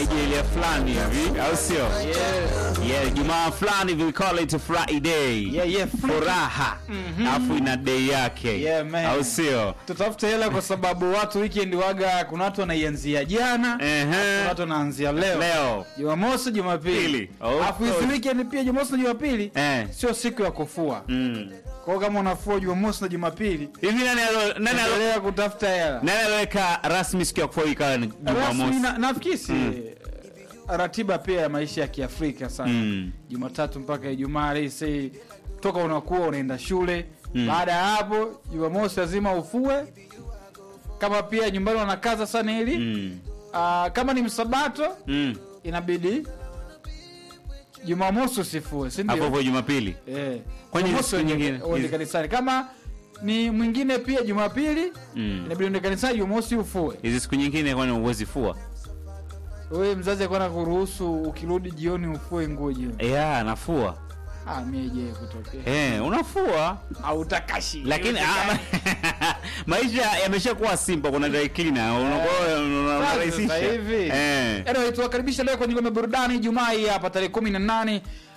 Nigeria fulani hivi, au sio? Yeah. Yeah, Jumaa fulani we call it Friday. Yeah, yeah, freaky. Furaha. Alafu ina day yake. Yeah, man. Au sio? tutafute hela kwa sababu watu weekend waga kuna watu wanaianzia jana kuna Ehe. watu wanaanzia leo Leo. jumamosi jumapili Pili. Of alafu hizi course. weekend pia jumamosi na jumapili Eh. sio siku ya kufua Mm. kwao kama unafua jumamosi na jumapili Hivi nani alo nani alo endelea kutafuta hela nani aloweka rasmi siku ya kufua ikawa ni rasmi Jumamosi? na, nafikiri si ratiba pia ya maisha ya kiafrika sana Mm. jumatatu mpaka ijumaa lese toka unakuwa unaenda shule baada ya hapo jumamosi lazima ufue kama pia nyumbani wanakaza sana ili Mm. Ah, kama ni msabato Mm. inabidi jumamosi usifue si Hapo ndio hapo Jumapili. Eh. Kwani Jumamosi siku uende- nyingine? uende kanisani kama ni mwingine pia jumapili Mm. inabidi uende kanisani jumamosi ufue Hizi siku nyingine kwani uwezi fua? wewe mzazi akwana kuruhusu ukirudi jioni ufue nguo jioni Yeah, nafua. ah mie je kutokea Eh, unafua. au utakashi lakini ah, maisha yameshakuwa simple kuna dry cleaner unakuwa unarahisisha Sasa hivi. eh Anyway, tuwakaribisha leo kwenye ngome burudani Jumaa hii hapa tarehe kumi na nane